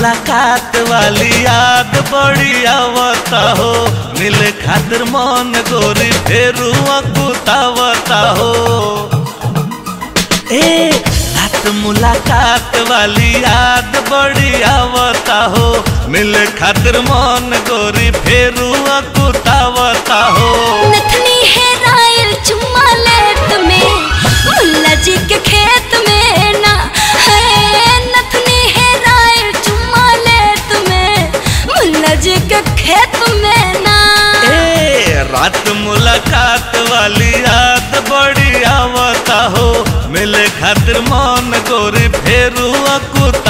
मुलाकात वाली याद बड़ी आवता हो मिले खातिर मन गोरी फेरू अकुतावता हो ए रात मुलाकात वाली याद बड़ी आवता हो मिले खातिर मन गोरी फेरू अकुतावता हो नथनी है रायल चुम्मा ले तुम्हें मुल्ला जी के खेत में ना है नथनी है रायल चुम्मा ले तुम्हें मुल्ला जी के खेत में ना ए रात मुलाकात वाली याद बड़ी आवता हो मिले खातिर मन गोरी फेरू अकुत